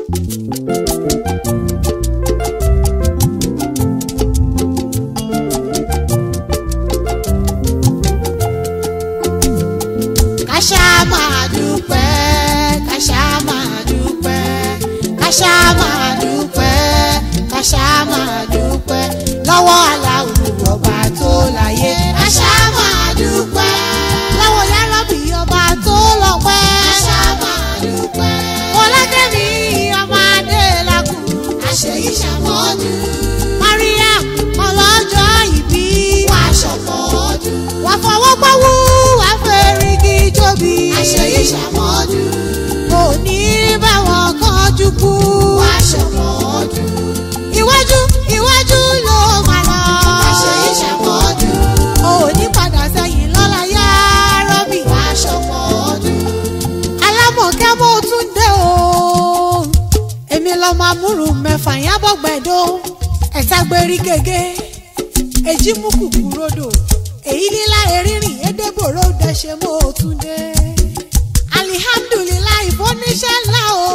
Kàṣà máa dúpẹ́, kàṣà máa dúpẹ́, kàṣà máa dúpẹ́, kàṣà máa dúpẹ́ lọ́wọ́ aláwọ̀ ọba tó láyé. Kàṣà máa dúpẹ́ lọ́wọ́ yálọ́bì ọba tó lọ́pẹ́. Kàṣà máa dúpẹ́ Fọlákẹ́mi ọmọ Adélakùn. Àṣeyí ṣàmọ́dún. Mariam ọlọ́jọ́ ìbí. Wà á ṣọ̀pọ̀ ọdún. Wà á fọwọ́ pọ́wú, wà á fẹ́rìgì jóbi. Àṣeyí ṣàmọ́dún. Kò ní báwọn kánjú kú. Wà á ṣọ̀pọ̀ ọdún. Iwájú iwájú ló máa lọ. Àṣeyí ṣàmọ́dún. Ò ní padà sẹ́yìn lọ́la yá rọ́bì. Wà á ṣọ̀pọ̀ ọdún alámọ̀kẹ́ mo tún dé o. èmi lọ́mọ amúrù mẹ́fà yábọ̀ gbẹ̀dọ̀ ẹ̀ta gbérí gègé èjì mú kùkù rodò èyí lílá erínrìn edébòrò dẹ̀ṣẹ̀ mo tún dé. alihamdulilayi fóníṣẹ́ ńlá o.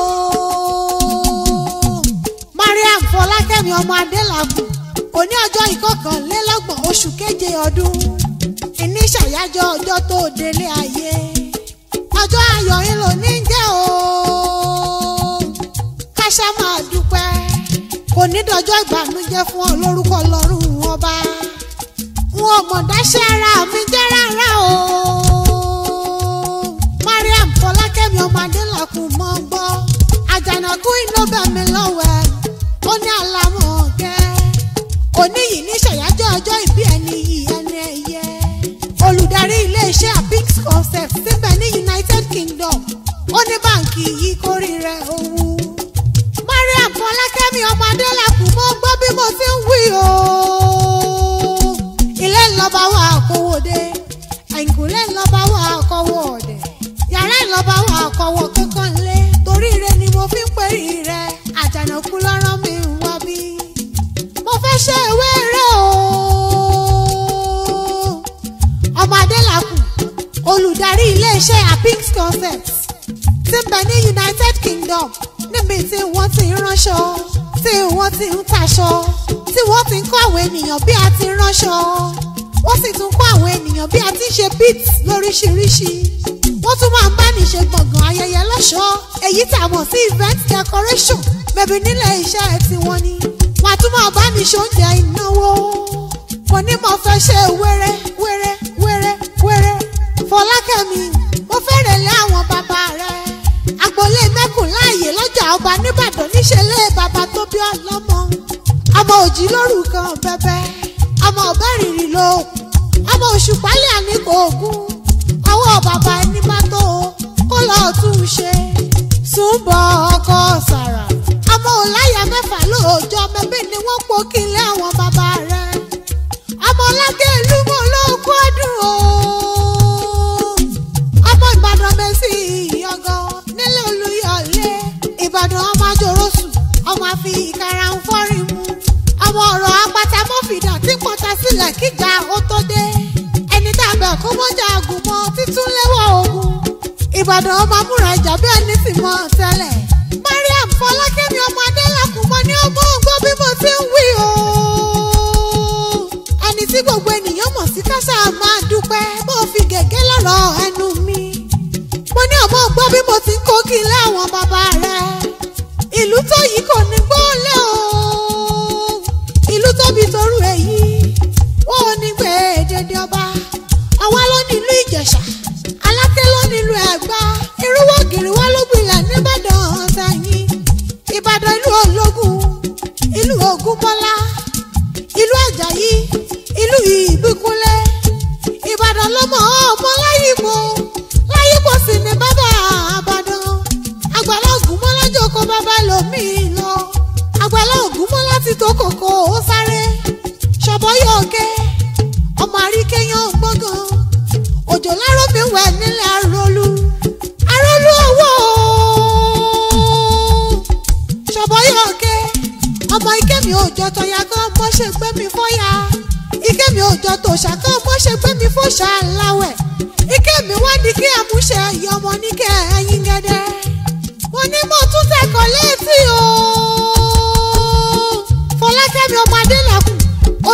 mariam fọlákẹ́mi ọmọ adélàkùn òní ọjọ́ ìkọkànlélọ́gbọ̀n oṣù keje ọdún ìní ṣàyájọ́ ọjọ́ tó délé ayé ọjọ́ ayọ̀ yín ló ní jẹ́ o káṣá máa dúpẹ́ kò ní dọjọ́ ìbànújẹ́ fún ọ lórúkọ lọ́rùn ọba wọn ò mọ̀ dáṣẹ́ ara mi jẹ́ rárá o mariam fọlákẹ́mi ọmọ adélàkùn mọ́ ń gbọ́ àjànàkú iná bẹ̀ mí lọ́wẹ́ ó ní àlámọ̀ kẹ́ òní yìí ní ṣàyájọ́ ọjọ́ ìbí ẹni yìí ẹni ẹ̀yẹ olùdarí iléeṣẹ́ apix concept síbẹ̀ ní united kingdom ó ní báǹkì yìí kórìíra owó. mariam fọlákẹ́mi ọmọ adélàkùn mo gbọ́ bí mo ti ń wí o. ilé ńlọba wà kówóde àìkúlé ńlọba wà kọ́wọ́ ọ̀dẹ̀ yàrá ńlọba wà kọ́wọ́ kankan lé torí ire ni mo fi ń pèrè rẹ àjànàkú lọ́rọ́ mi ń wá bí. mo fẹ́ ṣe ìwé rẹ o ọmọ adélàkùn olùdarí iléeṣẹ́ apix concept ti ń bẹ ní united kingdom níbi tí wọ́n ti ń ránṣọ tí wọ́n ti ń taṣọ tí wọ́n ti ń kọ́ àwọn ènìyàn bí a ti ń ránṣọ wọ́n sì tún kọ́ àwọn ènìyàn bí a ti ń ṣe beats lóríṣiríṣi wọ́n tún máa ń bá ní ṣe gbọ̀ngàn ayẹyẹ lọ́ṣọ̀ọ́ èyí tá a mọ̀ sí event decoration bẹ̀bí nílẹ̀ iṣẹ́ tiwọn ni wọ́n á tún máa bá ní ṣe oúnjẹ ìnáwó mo ní mo fẹ́ ṣe wẹ́rẹ́ wẹ́rẹ́ wẹ́rẹ́ wẹ́rẹ́ fọlákẹ́mi mo fẹ́rẹ̀ lé àwọn bàbá rẹ̀ agboolé mẹ́kùn láàyè lọ́jà ọba nìbàdàn níṣẹ́lẹ̀ bàbá tó bí ọlọ́mọ ọmọ òjì lórúkọ bẹ́bẹ́ ọmọ ọ̀bẹ rìnrìn ló ọmọ oṣù pálẹ̀ àníkò ògún ọwọ́ bàbá ẹni bá tó kó lọ́ọ́ tún un ṣe túbọ̀ ọkọ sàrà ọmọ ọláyà mẹ́fà lóòjọ́ mẹ́bí ni wọ́n pò kílé àwọn bàbá rẹ̀ ọmọlágé ìlú mọ olóòkú ọdún o ọmọ ìbàdàn mẹsì ìyọgọ nílé olùyọlé ìbàdàn ọmọ àjòròsù ọmọ àfi ìkara ń fọrin mu ọmọ ọ̀rọ̀ apátámọ́fìdà tí pọ́ta sílẹ̀ kíjà ó tó dé ẹni tá a bẹ̀ kó mọ́jà àgùnmọ́ títún léwọ́ ogun ìbàdàn ọmọ amúra ìjà bí ẹni sì mọ́ tẹ́lẹ̀ mariam fọlákẹ́mi ọmọ adélàkùn mọ́ ní ọmọ ògbó bí mo ti ń wí o ẹni tí gbogbo ènìyàn mọ̀ sí káṣá máa dúpẹ́ bó fi gègé lọ́rọ̀ ẹnu mi. mo ní ọmọ gbọ́ bí mo ti ń kó kí ilé àwọn bàbá rẹ̀. ìlú tó yìí kò ní gbọ́lẹ̀ o. ìlú tóbi torú èyí. wọ́n ò ní gbé èdèdè ọba. àwa ló nílùú ìjẹ̀ṣà. aláké ló nílùú ẹ̀gbá. irúwọ́ gírí wá ló gbilẹ̀ nìbàdàn sẹ́yìn. ìbàdàn ìlú ológun. ìlú ògúnbọ́lá. ìlú àjàyí ìlú ìbíkúnlẹ̀ ìbàdàn lọmọ ọmọ láyìípo láyìípo sì ni bàbá àbàdàn àgbàlá ògúnmọ́lá jókòó bàbá lòmíì lọ àgbàlá ògúnmọ́lá ti tó kòkó ó sáré ṣọ̀bọ́yọ̀ òkè ọmọ àríkẹ́yàn gbọ́ngàn òjò láró mi wẹ̀ nílẹ̀ arólú arólú owó ṣọ̀bọ́yọ̀ òkè ọmọ ikẹ́mi òjò tọ̀yà kan bó ṣe gbé mi fọ́yà ike mi ò jọ tòṣà kan bó ṣe gbé mi fòṣà láwẹ̀ ike mi wá ní kí àmúṣe ẹ̀yọ́ ọmọ ní kẹ́ ẹ̀yìn gẹ́dẹ́ mo ní mo tún tẹ̀kọ̀ létí o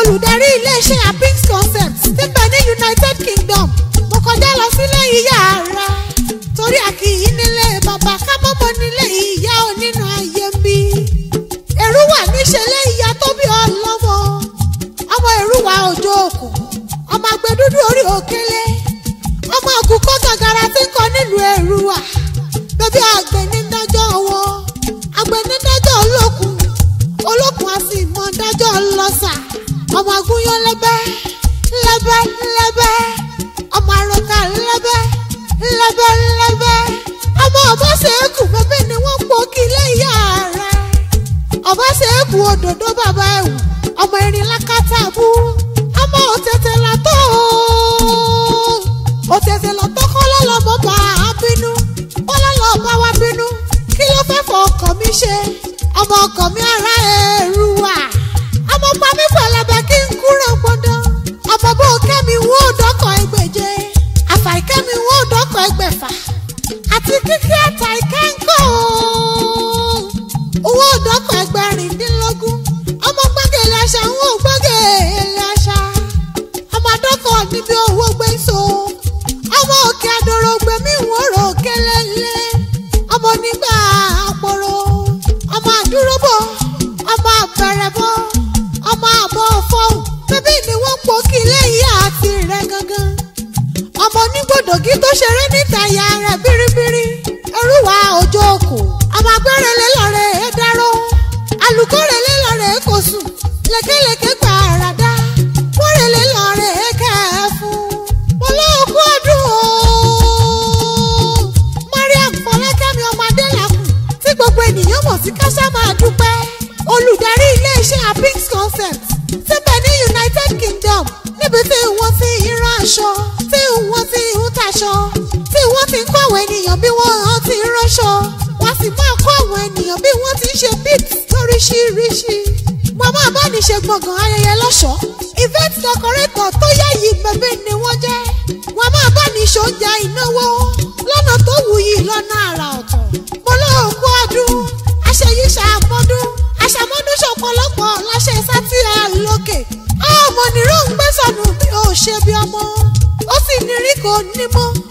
olùdarí iléeṣẹ́ apix concept ti bẹ̀ ní united kingdom mo kọjá lọ sílé ìyá rẹ̀ torí a kì í nílé bàbá kábọ́bọ́ nílé ìyá onínú ayé ń bí èrú wà níṣẹ́lẹ̀ ìyá tó bí ọlọ́mọ ọmọ èrú wà òjò òkú ọmọ agbẹdúdú orí òkèlè ọmọ àkùkọ gàgàrà tí ń kọ nílùú èrú wà bẹbí àgbẹ̀nídájọ́ wọn àgbẹ̀nídájọ́ olókùn olókùn a sì mọ dájọ́ lọ́sà ọmọ agúnyán lẹ́bẹ́ lẹ́bẹ́ lẹ́bẹ́ ọmọ àròkà lẹ́bẹ́ lẹ́bẹ́ lẹ́bẹ́ ọmọ ọ̀bọ̀sẹ̀kù bẹ́bẹ́ ni wọ́n pọ̀ kí lẹ́yà rẹ̀ ọ̀bọ̀sẹ̀kù òdòdó bàbá ẹ̀wù ọmọ erin lákàtàbù ọmọ òtẹ̀tẹ̀ làtọ̀ òtẹ̀tẹ̀ làtọ̀ kọ́ lọ́lọ́mọ bá a bínú bọ́lọ́lọ́ bá wa bínú kí ló fẹ́ fọ ọkọ̀ mi ṣe ọmọ ọkọ̀ mi ara ẹ̀rù wà ọmọ pa mí pẹ̀lẹ́bẹ̀ kí n kúrò gbọ́dọ̀ ọmọ bó kẹ́mi wó dọ́kọ̀ ẹgbẹ̀je àfàìkẹ́mi wó dọ́kọ̀ ẹgbẹ̀fà àti kíkí àtà ìkẹ́ńkọ́ owó dọ́kọ̀ ẹgbẹ̀rìndínlógún ọmọ gbọ́gẹ̀lẹ̀ àṣà ń wò gbọ́gẹ̀lẹ̀ àṣà ọmọ dọ́kọ̀ níbi owó gbé so ọmọ òkè àdòrò gbẹ̀mí ìwòrò kẹlẹ́lẹ́ ọmọ nígbà àpòrò ọmọ àdúróbọ̀ ọmọ àbẹ̀rẹ̀bọ̀ ọmọ àbọ̀ fọ́hùn bébí ni wọ́n pò kí lẹ́yìn àti rẹ̀ gangan ọmọ onígbòdògí tó ṣeré níta ìyá rẹ̀ bíríbírí orúwa òjò òkú ọmọ agbẹ́rẹ́lẹ́ lọ́rẹ̀ ẹ̀ dáró alùkọ́rẹ́lẹ́ lọ́rẹ̀ ẹ̀ kò sùn lékelèké gbà àràdá wọ́rẹ́lẹ́ lọ́rẹ̀ ẹ̀ kẹ́ ẹ̀ fún olóòkú ọdún o mariam fọlákẹ́mi ọmọ adélàkùn tí gbogbo ènìyàn mọ̀ sí káṣá máa dúpẹ́ olùdarí iléeṣẹ́ apix concept ti bẹ̀ ní united kingdom níbi tí wọ́n ti ń rán aṣọ tí wọ́n ti ń taṣọ tí wọ́n ti ń kọ́ àwọn ènìyàn bí wọ́n ti ń ránṣọ wọ́n sì máa kọ́ àwọn ènìyàn bí wọ́n ti ń ṣe beat lóríṣiríṣi wọ́n máa bá ní ṣe gbọ̀ngàn ayẹyẹ lọ́ṣọ̀ọ́ event decorator tó yáyì bẹ̀bẹ̀ ni wọ́n jẹ́ wọ́n máa bá ní ṣoúnjẹ ìnáwó lọ́nà tó wuyì lọ́nà àrà ọ̀tọ̀ mo lóòkú ọdún aṣèyí ṣàmọ́dún aṣàmọ́dún ṣọ̀pọ̀lọpọ̀ láṣẹ sátìrà lókè ọmọ nìró ń gbé sọnù bí ó ṣe bí ọmọ ó sì ní rí kò ní mọ́